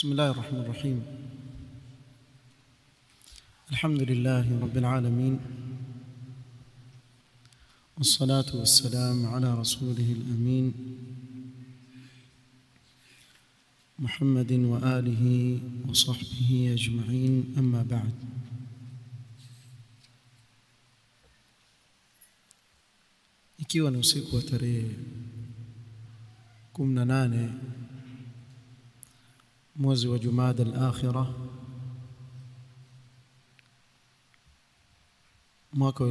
بسم الله الرحمن الرحيم الحمد لله رب العالمين والصلاة والسلام على رسوله الأمين محمد وآله وصحبه أجمعين أما بعد ikiwa ni usiku wa tarehe 18 mwezi wa Jumada al-Akhira mwaka wa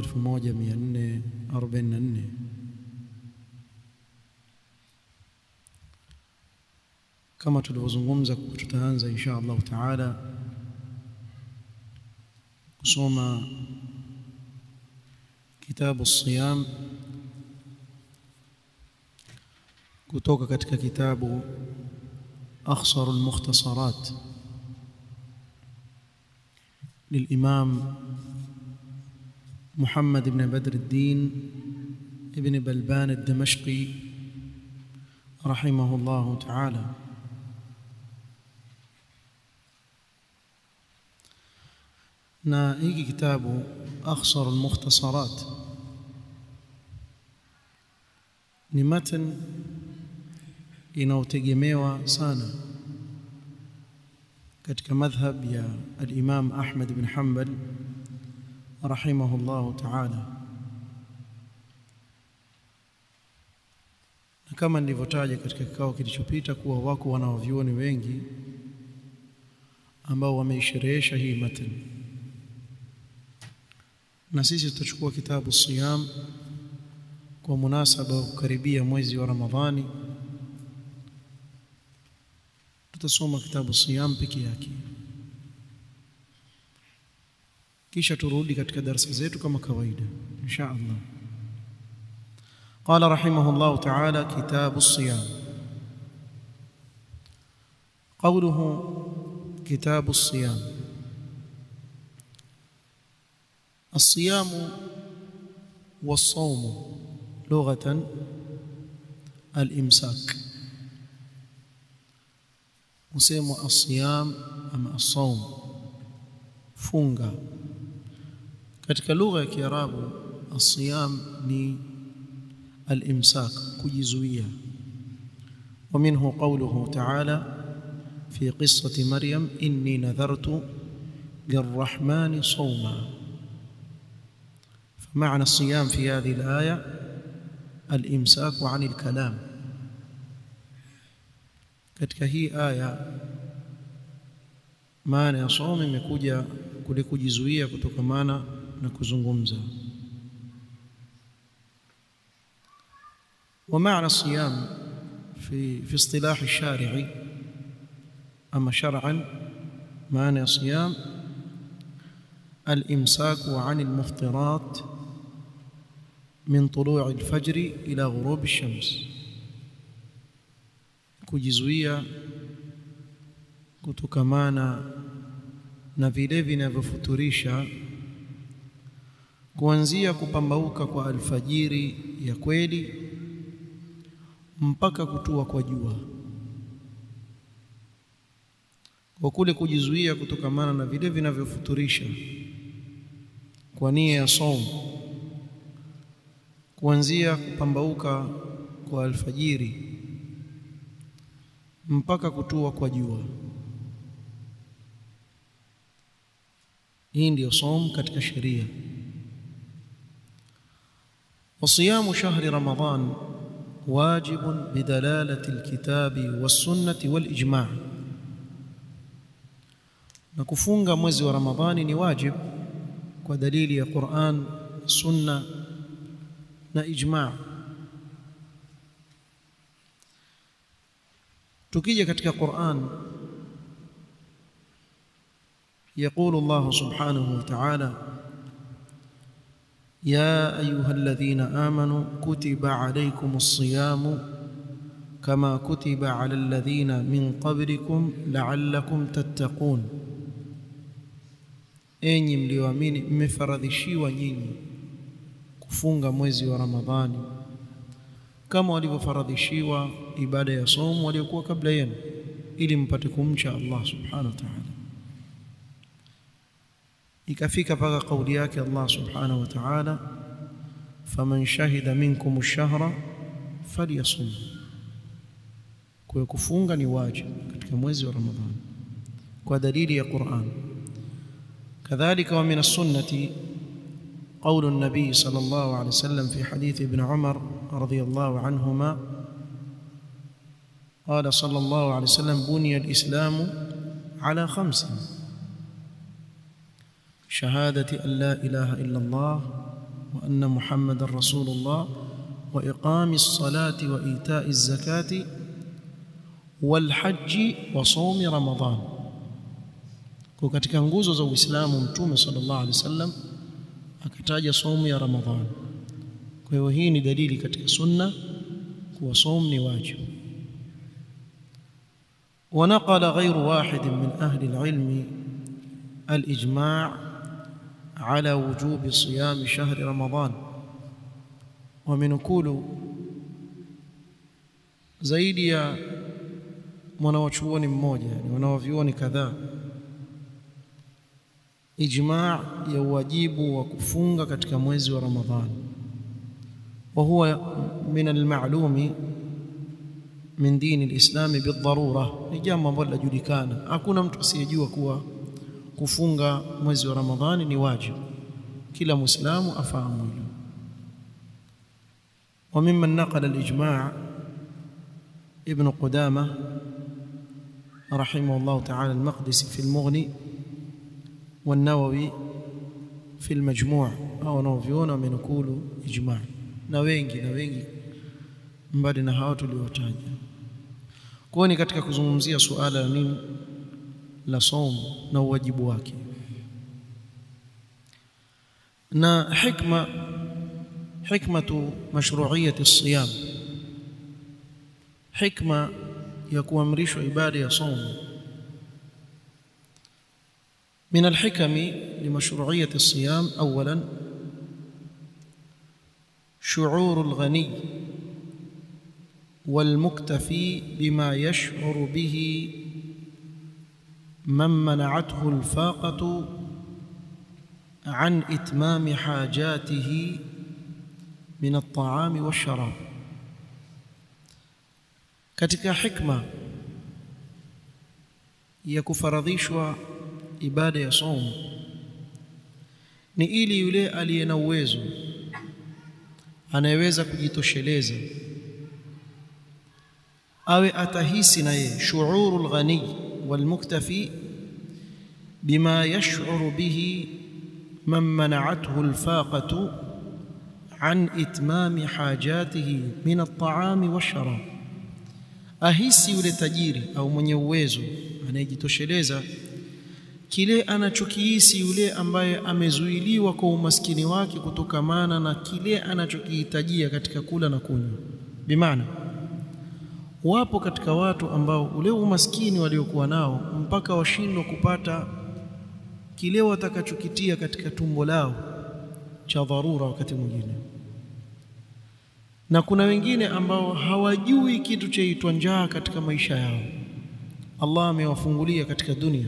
1444 kama tulivyozungumza tutaanza insha Allah taala kusoma kitabu siyam kutoka katika kitabu أخصر المختصرات للإمام محمد بن بدر الدين ابن بلبان الدمشقي رحمه الله تعالى na hiki kitabu akhsar almukhtasarat ni matan inayotegemewa sana katika madhhab ya al-Imam Ahmad bin Hanbal rahimahullahu ta'ala na kama nilivyotaja katika kikao kilichopita kuwa wako wanaovyuoni wengi ambao wameisherehesha hii matan na sisi tutachukua kitabu siyam kwa munasaba wa kukaribia mwezi wa Ramadhani tutasoma kitabu siyam peke yake kisha turudi katika darasa zetu kama kawaida insha Allah قال رحمه الله تعالى كتاب الصيام قوله كتاب الصيام الصيام والصوم لغة الإمساك husemwa asiyam ama asawm funga katika lugha ya kiarabu asiyam ni al-imsak kujizuia ومنه قوله تعالى في قصة مريم إني نذرت للرحمن صوما فمعنى الصيام في هذه الآية الإمساك عن الكلام katika hii aya maana ya somo imekuja kule kujizuia kutokamana na kuzungumza ومعنى الصيام في في اصطلاح الشارع اما شرعا معنى الصيام الامساك عن المفطرات من طلوع الفجر الى غروب الشمس kujizuia kutokamana na vile vinavyofuturisha kuanzia kupambauka kwa alfajiri ya kweli mpaka kutua kwa jua kwa kule kujizuia kutokamana na vile vinavyofuturisha kwa nia ya somo kuanzia kupambauka kwa alfajiri mpaka kutua kwa jua hii ndiyo som katika sheria وصيام شهر رمضان واجب بدلالة الكتاب والسنة والإجماع نكفunga mwezi wa Ramadhani ni wajib kwa dalili ya Qur'an sunna na ijma' tukija katika Qur'an يقول الله سبحانه وتعالى يا ايها الذين امنوا كتب عليكم الصيام كما كتب على الذين من قبلكم لعلكم تتقون enyi mlioamini mmefaradhishiwa nyinyi kufunga mwezi wa Ramadhani kama walivyofaradhishiwa ibada ya somo waliokuwa kabla yenu ili mpate kumcha Allah subhanahu wa ta'ala ikafika paka kauli yake Allah subhanahu wa ta'ala faman shahida minkum ash-shahra falyasum kwa kufunga ni wajibu katika mwezi wa Ramadhani kwa dalili ya Qur'an kadhalika wa min as-sunnati قول النبي صلى الله عليه وسلم في حديث ابن عمر رضي الله عنهما قال صلى الله عليه وسلم بني الإسلام على خمس شهادة أن لا إله إلا الله وأن محمد رسول الله وإقام الصلاة وإيتاء الزكاة والحج وصوم رمضان katika nguzo za Uislamu Mtume sallallahu alaihi wasallam akataja somu ya Ramadhani. Kwa hiyo hii ni dalili katika sunna kuwa somu ni wajibu. ونقل غير واحد من أهل العلم الإجماع على وجوب صيام شهر رمضان ومنقول zaidi ya mwanawachuoni mmoja yani wanawavyuoni kadhaa ijma' ya wajibu wa kufunga katika mwezi wa Ramadhani wa huwa min al-ma'lumi min dini al-islami bidharura ni jambo ambalo linajulikana hakuna mtu asiyejua kuwa kufunga mwezi wa Ramadhani ni wajibu kila muislamu afahamu hilo وممن نقل الإجماع ابن قدامة رحمه الله تعالى المقدسي في المغني والنووي في المجموع au wanaoviona wamenukulu ijma na wengi na wengi mbali na hao tuliotaja kwa ni katika kuzungumzia suala la nini la somo na uwajibu wake na hikma hikmatu mashru'iyati as-siyam hikma ya kuamrishwa ibada ya somo من الحكم لمشروعية الصيام أولا شعور الغني والمكتفي بما يشعر به من منعته الفاقة عن إتمام حاجاته من الطعام والشراب katika hikma ya kufaradhishwa ibada ya somo ni ili yule aliye na uwezo anayeweza kujitosheleza awe atahisi na yeye shuurul ghani wal muktafi bima yash'uru bihi man mana'athu al faqatu an itmami hajatihi min at-ta'ami wash-sharab ahisi yule tajiri au mwenye uwezo anayejitosheleza kile anachokihisi yule ambaye amezuiliwa kwa umaskini wake kutokamana na kile anachokihitajia katika kula na kunywa bimaana wapo katika watu ambao ule umaskini waliokuwa nao mpaka washindwa kupata kile watakachokitia katika tumbo lao cha dharura wakati mwingine na kuna wengine ambao hawajui kitu chaitwa njaa katika maisha yao Allah amewafungulia katika dunia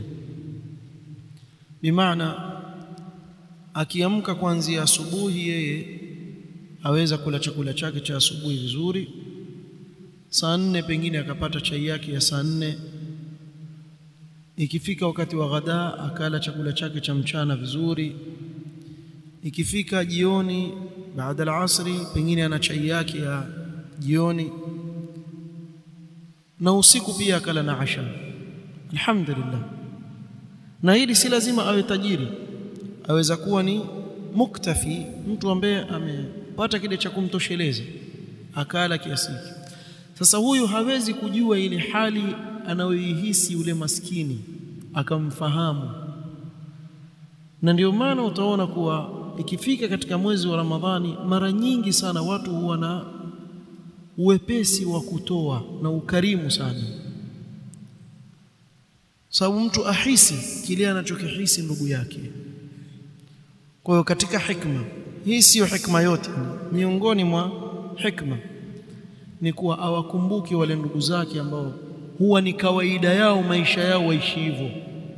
bimaana akiamka kuanzia asubuhi yeye aweza kula chakula chake cha asubuhi vizuri saa nne pengine akapata chai yake ya saa nne ikifika wakati wa ghadaa akala chakula chake cha mchana vizuri ikifika jioni baada ya asri pengine ana chai yake ya jioni na usiku pia akala na asha alhamdulillah na hili si lazima awe tajiri aweza kuwa ni muktafi mtu ambaye amepata kile cha kumtosheleza akala kiasi sasa huyu hawezi kujua ile hali anayoihisi yule maskini akamfahamu na ndio maana utaona kuwa ikifika katika mwezi wa Ramadhani mara nyingi sana watu huwa na uwepesi wa kutoa na ukarimu sana sababu mtu ahisi kile anachokihisi ndugu yake kwa hiyo katika hikma hii siyo hikma yote miongoni mwa hikma ni kuwa awakumbuke wale ndugu zake ambao huwa ni kawaida yao maisha yao waishi hivyo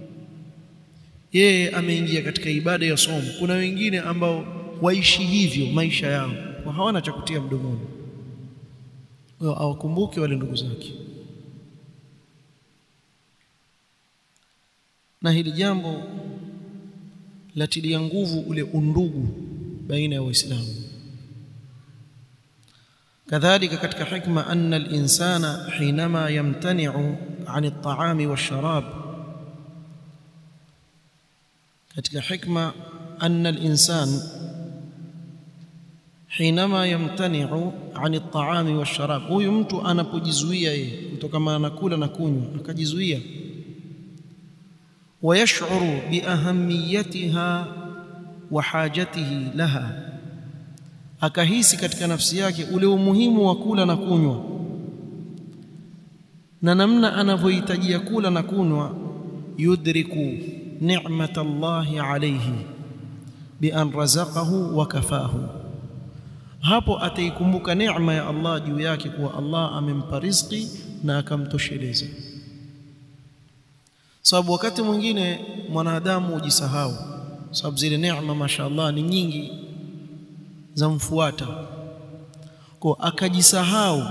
yeye ameingia katika ibada ya somo kuna wengine ambao waishi hivyo maisha yao kwa hawana cha kutia mdomoni wao awakumbuke wale ndugu zake na hili jambo latilia nguvu ule undugu baina ya waislamu kadhalika katika hikma anna al-insana hinama yamtani'u 'an at-ta'ami wash-sharab katika hikma anna al-insan hinama yamtani'u 'an at-ta'ami wash-sharab huyu mtu anapojizuia yeye kutokana na kula na kunywa akajizuia ويشعر بأهميتها وحاجته لها akahisi katika nafsi yake ule umuhimu wa kula na kunywa na namna anavyohitajia kula na kunywa yudriku ni'mata Allahi alayhi bi an razaqahu wa kafahu hapo ataikumbuka neema ya Allah juu yake kuwa Allah amempa riziki na akamtosheleza sababu wakati mwingine mwanadamu hujisahau sababu zile neema mashaallah ni nyingi za mfuata kwa akajisahau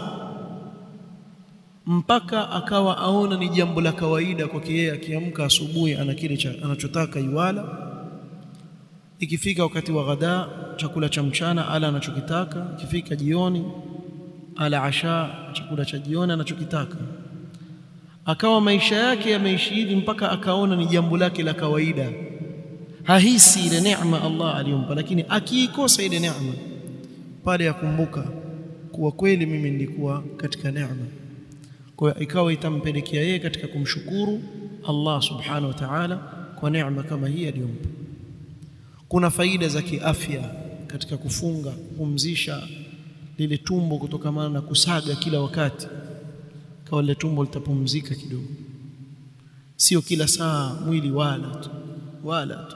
mpaka akawa aona ni jambo la kawaida kwake yeye akiamka asubuhi ana kile anachotaka iwala ikifika wakati wa ghada chakula cha mchana ala anachokitaka ikifika jioni ala asha chakula cha jioni anachokitaka akawa maisha yake yameishi hivi mpaka akaona ni jambo lake la kawaida hahisi ile neema Allah aliyompa lakini akiikosa ile neema pale yakumbuka kuwa kweli mimi nilikuwa katika neema kwa hiyo ikawa itampelekea yeye katika kumshukuru Allah subhanahu wa ta'ala kwa neema kama hii aliyompa kuna faida za kiafya katika kufunga kupumzisha lile tumbo kutokamana na kusaga kila wakati kawa lile tumbo litapumzika kidogo sio kila saa mwili wala tu wala tu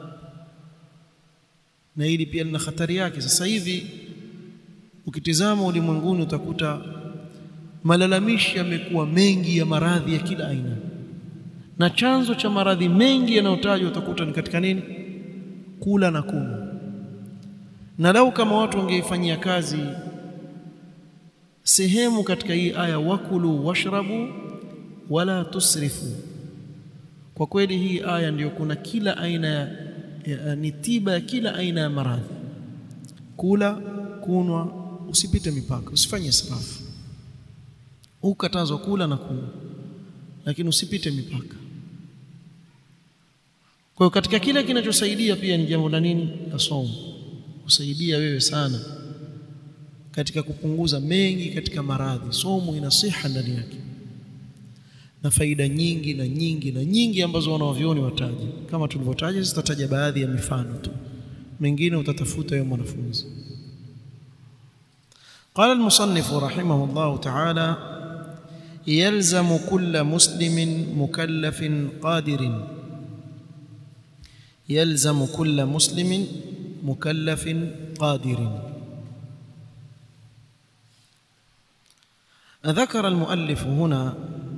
na hili pia lina hatari yake sasa hivi ukitizama ulimwenguni utakuta malalamishi yamekuwa mengi ya maradhi ya kila aina na chanzo cha maradhi mengi yanayotajwa utakuta ni katika nini kula na kunywa na lau kama watu wangeifanyia kazi sehemu katika hii aya wakulu washrabu wala tusrifu kwa kweli hii aya ndiyo kuna kila aina ya, ya ni tiba ya kila aina ya maradhi kula kunwa usipite mipaka usifanye israfu ukatazwa kula na kunywa lakini usipite mipaka kwa hiyo katika kile kinachosaidia pia ni jambo la nini la somo kusaidia wewe sana katika kupunguza mengi katika maradhi somo ina siha ndani yake na faida nyingi na nyingi na nyingi ambazo wanawavyoni wataja kama tulivyotaja zitataja baadhi ya mifano tu mengine utatafuta wewe mwanafunzi قال المصنف رحمه الله تعالى يلزم كل مسلم مكلف قادر يلزم كل مسلم مكلف قادر ذكر المؤلف هنا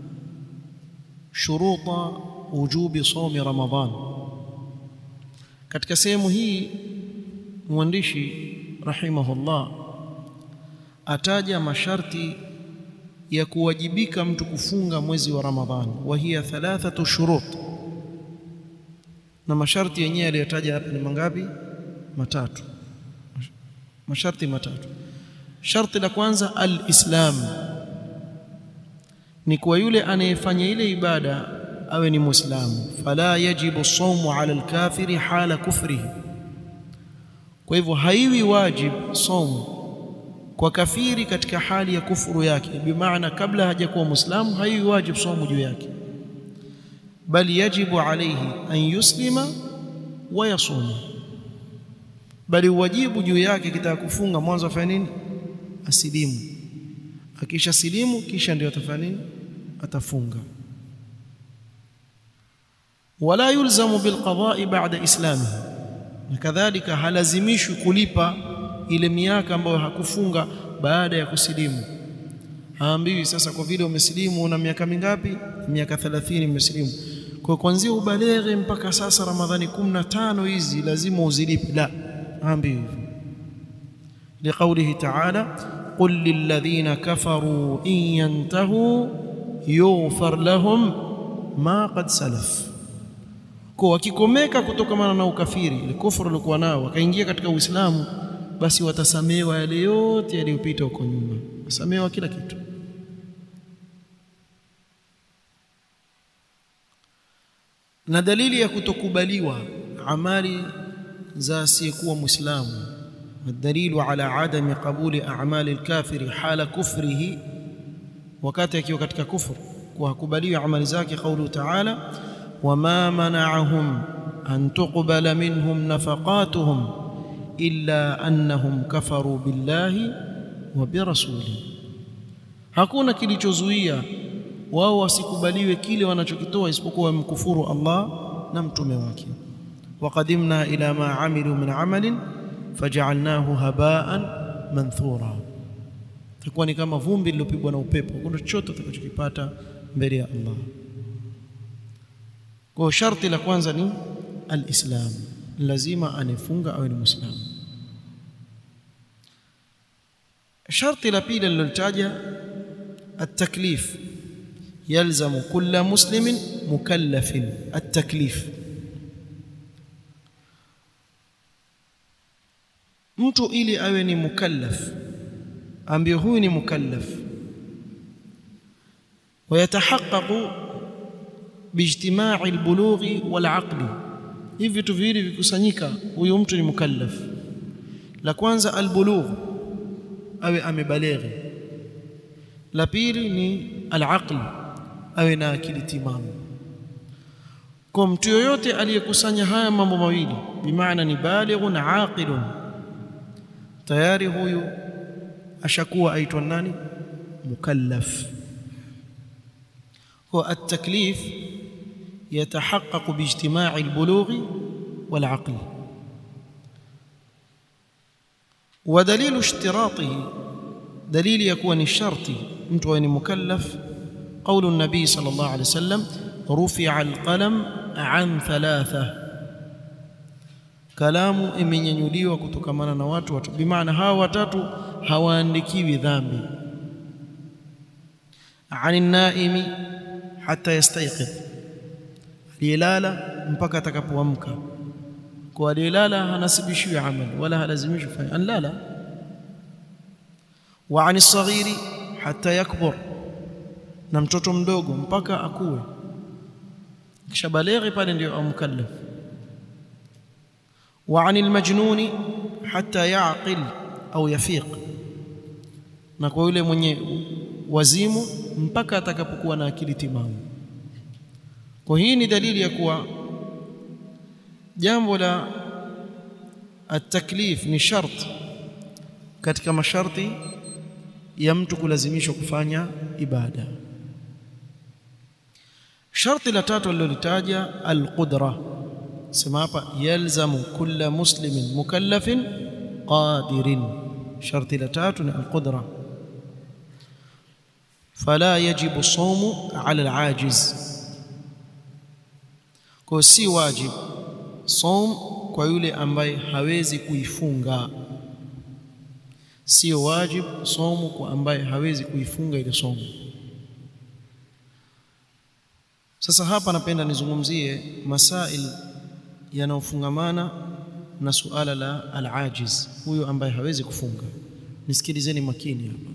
شروط وجوب صوم رمضان katika sehemu hii mwandishi rahimahullah ataja masharti ya kuwajibika mtu kufunga mwezi wa Ramadhani wa hiya thalathatu shurut na masharti yenyewe aliyotaja hapa ni mangapi matatu masharti matatu sharti la kwanza al-islam ni kwa yule anayefanya ile ibada awe ni muislamu fala yajibu sawmu ala al-kafiri hala kufrihi kwa hivyo haiwi wajib saumu kwa kafiri katika hali ya kufuru yake bimaana kabla hajakuwa muislamu haiwi wajib saumu juu yake bali yajibu alayhi an yuslima wa yasuma bali wajibu juu yake kitaka kufunga mwanzo afanye nini asilimu akisha silimu kisha ndio atafanya nini atafunga wala yulzamu bilqada'i ba'da islamihi na kadhalika halazimishwi kulipa ile miaka ambayo hakufunga baada ya kusilimu haambiwi sasa kwa vile umesilimu una miaka mingapi miaka 30 umesilimu kwa kuanzia ubaleghe mpaka sasa ramadhani 15 hizi lazima uzilipe la haambiwi hivyo liqaulihi ta'ala qul lilladhina kafaru in yantahu yughfar lahum ma qad salaf kwa wakikomeka kutokamana na ukafiri ile kufuru walikuwa nao wakaingia katika uislamu basi watasamewa yale yote yaliyopita huko nyuma wasamewa kila kitu na dalili ya kutokubaliwa amali za asiyekuwa muislamu والدليل على عدم قبول أعمال الكافر حال كفره wakati akiwa katika kufuru kwa hakubaliwi amali zake kaulu taala wama mana'ahum an tuqbala minhum nafaqatuhum illa annahum kafaru billahi wa birasulihi hakuna kilichozuia wao wasikubaliwe kile wanachokitoa isipokuwa wamkufuru Allah na mtume wake waqadimna ila ma amilu min amalin faj'alnahu haba'an manthura itakuwa ni kama vumbi lilopigwa na upepo kuna chochote utakachokipata mbele ya Allah kwa sharti la kwanza ni alislam lazima anifunga awe ni muislamu sharti la pili lilotaja التكليف يلزم كل مسلم مكلف التكليف mtu ili awe ni mukallaf ambaye huyu ni mukallaf ويتحقق باجتماع البلوغ والعقل hivi vitu viwili vikusanyika huyu mtu ni mukallaf la kwanza albulugh awe amebaleghi la pili ni alaql awe na akili timamu kwa mtu yoyote aliyekusanya haya mambo mawili bimaana ni balighun aqilun tayari huyu ashakuwa aitwa nani mukallaf هو التكليف يتحقق باجتماع البلوغ والعقل ودليل اشتراطه دليل يكون الشرط mtu ni mukallaf قول النبي صلى الله عليه وسلم رفع القلم عن ثلاثه kalamu imenyanyuliwa kutokamana na watu watu bimaana hawa watatu hawaandikiwi dhambi ani naimi hata yastayqidh aliyelala mpaka atakapoamka kwa aliyelala hanasibishiwi amali wala halazimishwi kufanya anlala wa ani saghiri hata yakbur na mtoto mdogo mpaka akue kisha baleghi pale ndio amkallaf wa ani almajnuni hata yaqil au yafiq na kwa yule mwenye wazimu mpaka atakapokuwa na akili timamu kwa hii ni dalili ya kuwa jambo la at-taklif ni shart katika masharti ya mtu kulazimishwa kufanya ibada sharti la tatu alilolitaja al-qudra sema hapa yalzamu kulla muslimin mukallafin qadirin sharti la tatu ni al-qudra فلا يجب الصوم على العاجز kwa si wajib som kwa yule ambaye hawezi kuifunga sio wajib somo kwa ambaye hawezi kuifunga ile somo sasa hapa napenda nizungumzie masail yanayofungamana na suala la al-ajiz huyo ambaye hawezi kufunga nisikilizeni makini hapa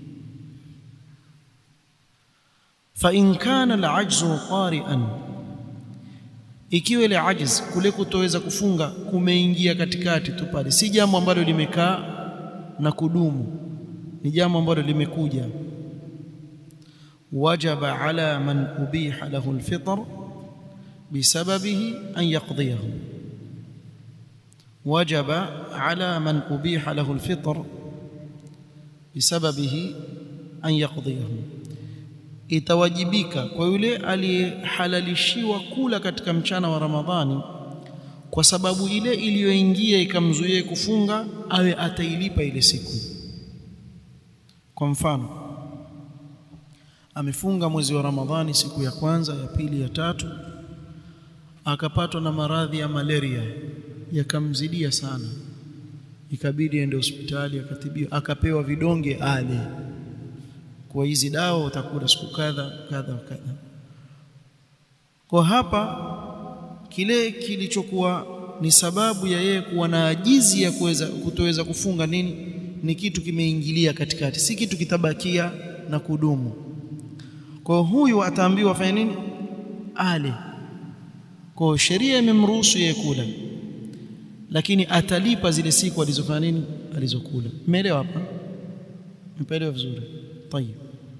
فإن كان العجز قارئا ikiwa ile ajiz kule kutoweza kufunga kumeingia katikati tu pale si jambo ambalo limekaa na kudumu ni jambo ambalo limekuja wajaba ala man ubiha lahu alfitr bisababihi an yaqdiyahu wajaba ala man ubiha lahu alfitr bisababihi an yaqdiyahu itawajibika kwa yule aliyehalalishiwa kula katika mchana wa Ramadhani kwa sababu ile iliyoingia ikamzuia kufunga awe atailipa ile siku kwa mfano amefunga mwezi wa Ramadhani siku ya kwanza ya pili ya tatu akapatwa na maradhi ya malaria yakamzidia sana ikabidi aende hospitali akatibiwa akapewa vidonge ale kwa hizi dawa utakula siku kadha kadha kadha kwa hapa kile kilichokuwa ni sababu ya yeye kuwa na ajizi ya kuweza kutoweza kufunga nini ni kitu kimeingilia katikati si kitu kitabakia na kudumu kwa huyu ataambiwa afanye nini ale kwa sheria imemruhusu yeye kula lakini atalipa zile siku alizofanya nini alizokula umeelewa hapa umeelewa vizuri طيب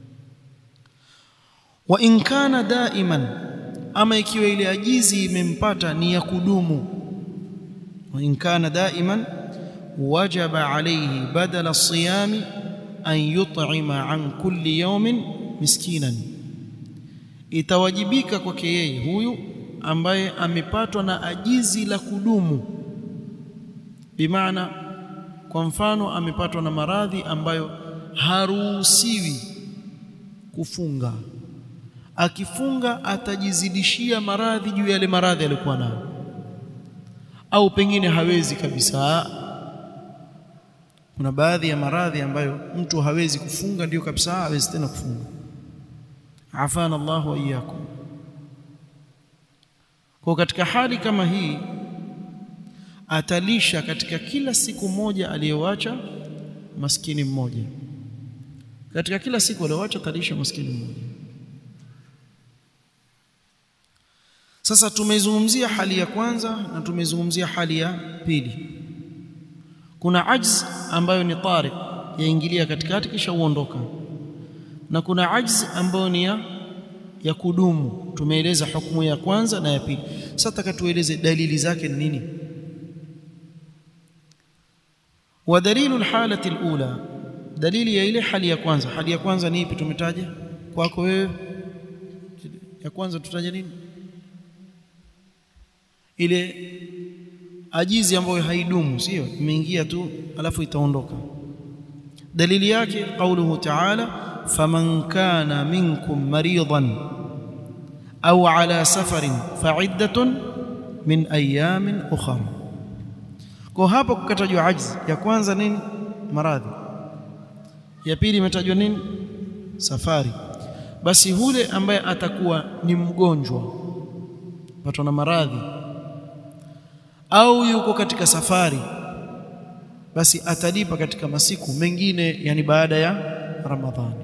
wa in kana daiman ama ikiwa ile ajizi imempata ni ya kudumu wa in kana daiman wajaba alayhi badala siyami an yut'ima an kulli yawmin miskinan itawajibika kwake yeye huyu ambaye amepatwa na ajizi la kudumu bimaana kwa mfano amepatwa na maradhi ambayo haruhusiwi kufunga akifunga atajizidishia maradhi juu ya yale maradhi aliyokuwa nayo au pengine hawezi kabisa kuna baadhi ya maradhi ambayo mtu hawezi kufunga ndio kabisa hawezi tena kufunga afana Allah wa iyyakum kwa katika hali kama hii atalisha katika kila siku moja aliyoacha maskini mmoja katika kila siku aliyoacha atalisha maskini mmoja sasa tumezungumzia hali ya kwanza na tumezungumzia hali ya pili kuna ajz ambayo ni tari yaingilia katikati kisha uondoka na kuna ajz ambayo ni ya, ya kudumu tumeeleza hukumu ya kwanza na ya pili sasa takatueleze dalili zake ni nini ودليل الحالة الأولى دليل ya ile hali ya kwanza hali ya kwanza ni ipi tumetaja kwako wewe ya kwanza tutaja nini ile ajizi ambayo haidumu sio imeingia tu alafu itaondoka dalili yake qauluhu ta'ala faman kana minkum maridan au ala safarin fa'iddatun min ayamin ukhra kwa hapa kukatajwa ajzi ya kwanza nini maradhi ya pili imetajwa nini safari basi hule ambaye atakuwa ni mgonjwa patwa na maradhi au yuko katika safari basi atalipa katika masiku mengine yani baada ya ramadhani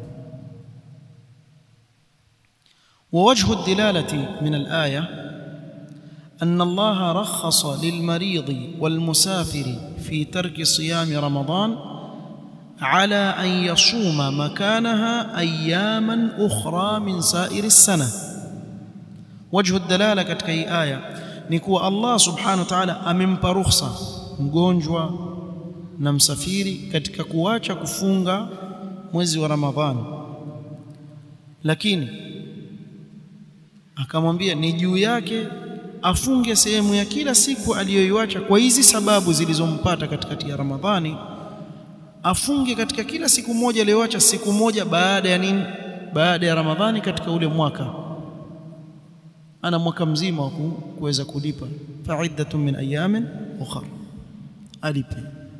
ووجه الدلاله من الايه ان الله رخص للمريض والمسافر في ترك صيام رمضان على ان يصوم مكانها اياما اخرى من سائر السنه وجه الدلاله katika hii aya ni kuwa Allah subhanahu wa ta'ala amempa ruhusa mgonjwa na msafiri katika kuacha kufunga mwezi wa Ramadhani lakini akamwambia ni juu yake afunge sehemu ya kila siku aliyoiacha kwa hizi sababu zilizompata katikati ya Ramadhani afunge katika kila siku moja aliyoacha siku moja baada ya nini baada ya Ramadhani katika ule mwaka ana mwaka mzima wa kuweza kulipa fa'iddatun min ayamin ukhra alipe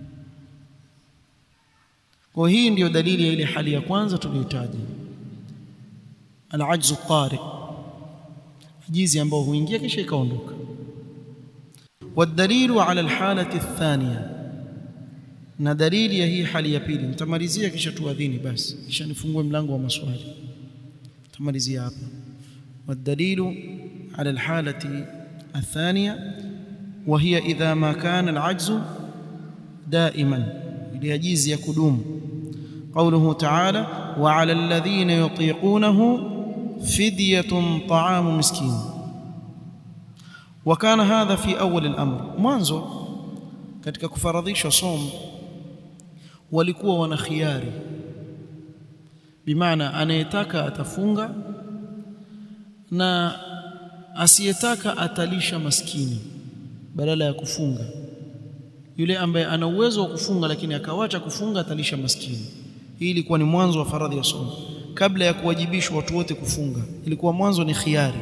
kwa hii ndiyo dalili ya ile hali ya kwanza tuliyotaja al-ajzu tariq ajizi ambao huingia kisha ikaondoka والدليل على الحالة الثانية na dalili ya hii hali ya pili nitamalizia kisha tuadhini basi kisha nifungue mlango wa maswali nitamalizia hapa والدليل على الحالة الثانية وهي إذا ما كان العجز دائما ليجيز يكدوم قوله تعالى وعلى الذين يطيقونه فدية طعام مسكين وكان هذا في أول الأمر mwanzo katika kufaradhisha som walikuwa wana khiari bimaana anayetaka atafunga na asiyetaka atalisha maskini badala ya kufunga yule ambaye ana uwezo wa kufunga lakini akawacha kufunga atalisha maskini hii ilikuwa ni mwanzo wa faradhi ya somo kabla ya kuwajibishwa watu wote kufunga ilikuwa mwanzo ni khiari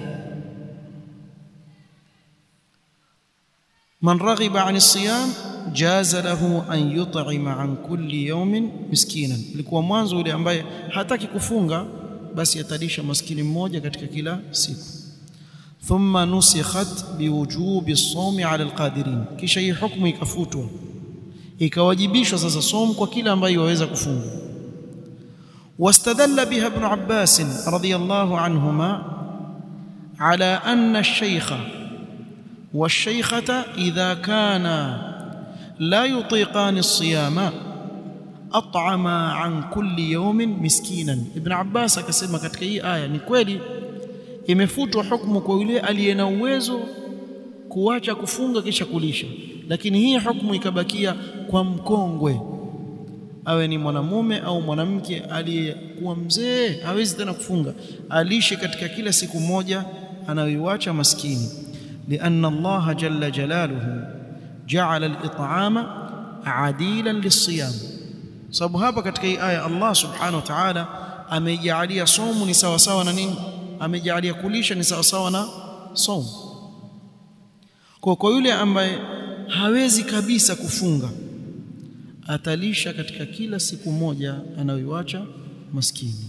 man raghiba an siyam jaza lahu an yut'ima an kulli yawmin miskinan ilikuwa mwanzo yule ambaye hataki kufunga basi atalisha maskini mmoja katika kila siku thumma nusikhat biwujubi as-sawmi 'ala al-qadirin kisha hii hukumu ikafutwa ikawajibishwa sasa som kwa kila ambaye waweza kufunga واستدل بها ابن عباس رضي الله عنهما على أن الشيخ والشيخة إذا كانا لا يطيقان الصيام أطعما عن كل يوم مسكينا ابن عباس akasema katika hii aya ni kweli imefutwa hukumu kwa yule aliye na uwezo kuacha kufunga kisha kulisha lakini hii hukumu ikabakia kwa mkongwe awe ni mwanamume au mwanamke aliyekuwa mzee hawezi tena kufunga alishe katika kila siku moja anayoiacha maskini lianna Allah jalla jalaluhu ja'ala al-it'ama adilan lis-siyam sababu hapa katika hii aya Allah subhanahu wa ta'ala amejaalia somu ni sawa sawa na nini amejaalia kulisha ni sawa sawa na somu kwa kwa yule ambaye hawezi kabisa kufunga atalisha katika kila siku moja anayoiacha maskini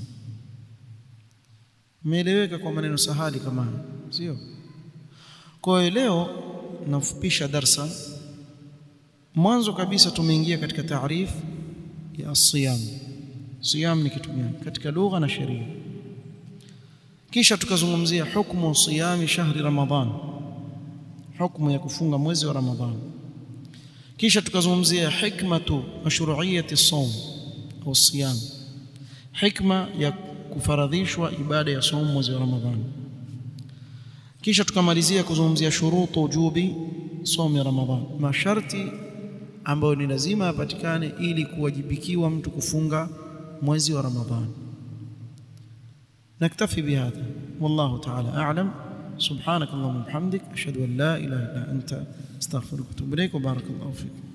meeleweka kwa maneno sahali kama sio kwa hiyo leo nafupisha darsa mwanzo kabisa tumeingia katika taarif ya siyam siyam ni kitu gani katika lugha na sheria kisha tukazungumzia hukumu siyami shahri ramadhan hukumu ya kufunga mwezi wa ramadhani kisha tukazungumzia hikmatu mashru'iyati as-sawm au siyam hikma ya kufaradhishwa ibada ya saum mwezi wa ramadhani kisha tukamalizia kuzungumzia shurutu wujubi saum ramadhan masharti ambayo ni lazima yapatikane ili kuwajibikiwa mtu kufunga mwezi wa ramadhani نكتفي بهذا والله تعالى أعلم سبحانك اللهم وبحمدك أشهد أن لا إله إلا أنت استغفرك واتوب إليك وبارك الله فيك